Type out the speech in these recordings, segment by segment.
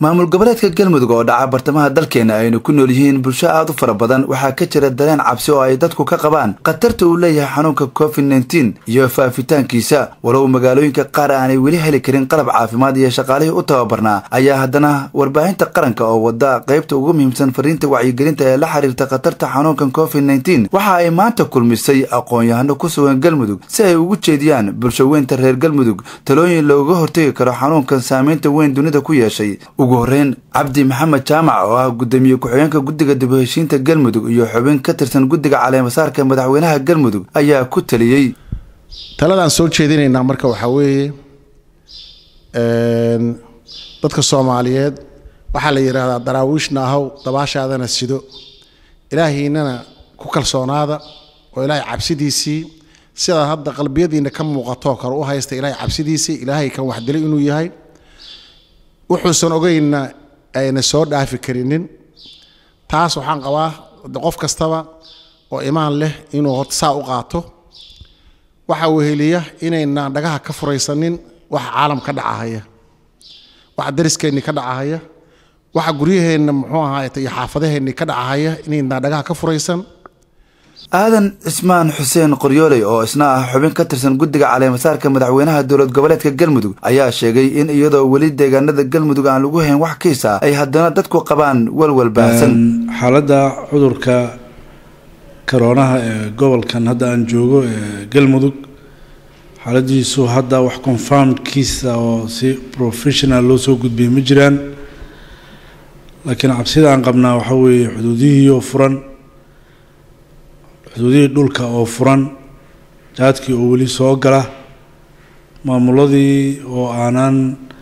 maamul goboleedka galmudug oo dhaca bartamaha dalkeena aynu ku nool yihiin bulsho aada u fara badan waxaa ka jira dareen cabsi oo ay dadku ka qabaan khatarta uu leeyahay xanuunka covid nneteen iyo faafitaankiisa walow magaalooyinka qaar aanay weli heli karin qalab caafimaad iyo shaqaalihii u tababarnaa ayaa haddana warbaahinta qaranka oo wada qaybta ugu muhiimsan fariinta wacyigelinta ee la xiriirta khatarta xanuunkan covid nneteen waxa ay maanta kulmisay aqoon-yahano ku sugan galmudug si ay ugu jeediyaan bulsho weynta reer galmudug talooyin looga hortegi karo xanuunkan saameynta weyn dunida ku yeeshay ugu horreyn cabdi maxamed jaamac oo ah guddoomiye ku-xigeenka guddiga dib u heshiinta galmudug iyo xubin ka tirsan guddiga caleemasaarka madaxweynaha galmudug ayaa ku taliyey taladaan soo jeedinaynaa marka waxaa weeye dadka soomaaliyeed waxaa la yidhaahdaa daraawiishna ahow dabaashaadana sido ilaahiinana ku kalsoonaada oo ilaahay cabsidiisii sidaa hadda qalbiyadiina ka muuqatoo kale u haysta ilaahay cabsidiisii ilaahay kan wax dilay inuu yahay wuxuusan ogeynna ayna soo dhaafi karinin taas waxaan qabaa qof kastaba oo imaan leh inuu saa u qaato waxa weheliya inaynaan dhagaha ka furaysanin waxa caalam ka dhacahaya waxa dariskeenni ka dhacahaya waxa guryaheenna muxuu ahaayte iyo xaafadaheenni ka dhacahaya inaynaan dhagaha ka furaysan aadan cismaan xuseen qoryooley oo isna ah xubin ka tirsan guddiga caleemasaarka madaxweynaha dowlad goboleedka galmudug ayaa sheegay in iyadoo weli deegaanada galmudug aan lagu hayn wax kiisa ay haddana dadku qabaan walwal baahsan xaaladda cudurka karoonaha ee gobolkan hadda aan joogo ee galmudug xaaladiisu hadda wax confirmkiisa oo si professional loo soo gudbiyay ma jiraan laakiin cabsida aan qabnaa waxaa weeye xuduudihii oo furan xuduudihii dhulka oo furan jaadkii oo weli soo gala maamuladii oo aanaan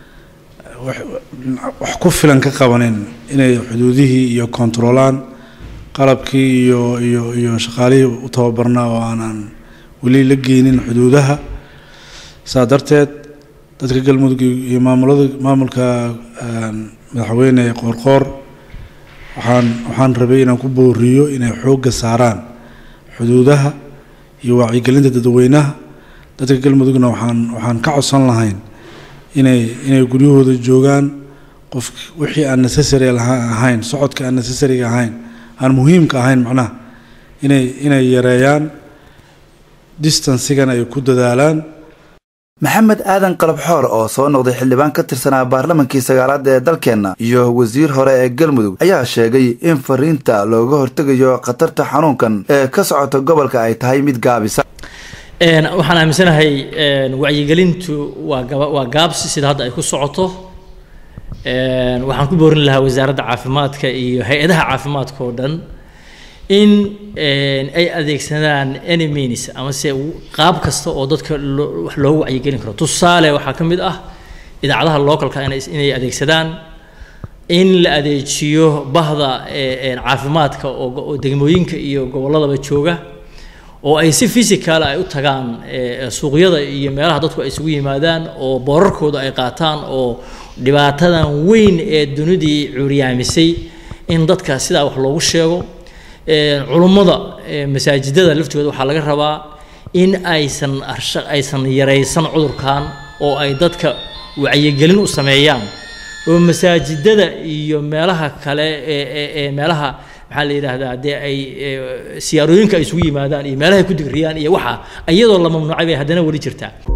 wax ku filan ka qabanin inay xuduudihii iyo kontaroolaan qalabkii iyo iyo iyo shaqaalihii u tababarnaa oo aanaan weli la geynin xuduudaha saa darteed dadka galmudug iyo maamulada maamulka madaxweyne qoorqoor waxaan waxaan rabay inaan ku booriyo inay xoogga saaraan xuduudaha iyo wacyigelinta dadweynaha dadka galmudugna waxaan waxaan ka codsan lahayn inay inay guryahooda joogaan qof wixii aan necessary ahayn socodka aan necessaryga ahayn aan muhiimka ahayn macnaha inay inay yareeyaan distansigan ay ku dadaalaan maxamed aadan qalabxoor oo soo noqday xildhibaan ka tirsanaa baarlamankii sagaalaad ee dalkeenna iyo wasiir hore ee galmudug ayaa sheegay in fariinta looga hortegayo khatarta xanuunkan ee ka socota gobolka ay tahay mid gaabisa waxaan aaminsanahay wacyigelintu waa waa gaabsi sida hadda ay ku socoto waxaan ku boorin lahaa wasaaradda caafimaadka iyo hay-adaha caafimaadka oo dhan in ay adeegsadaan any means amase qaab kasta oo dadka wax loogu wacyigelin karo tusaale waxaa ka mid ah idaacadaha localka inay adeegsadaan in la adeejiyo bahda caafimaadka oo degmooyinka iyo gobolladaba jooga oo ay si physical ay u tagaan suuqyada iyo meelaha dadku ay isugu yimaadaan oo boorarkooda ay qaataan oo dhibaatadan weyn ee dunidii curyaamisay in dadka sidaa wax loogu sheego culummada masaajidada laftooda waxaa laga rabaa in aysan aysan yaraysan cudurkan oo ay dadka wacyigelin u sameeyaan oo masaajidada iyo meelaha kale ee meelaha maxaa la yidhaahdaa dee ay siyaarooyinka ay isugu yimaadaan iyo meelaha ay ku digriyaan iyo waxa iyadoo la mamnuucay bay haddana weli jirtaa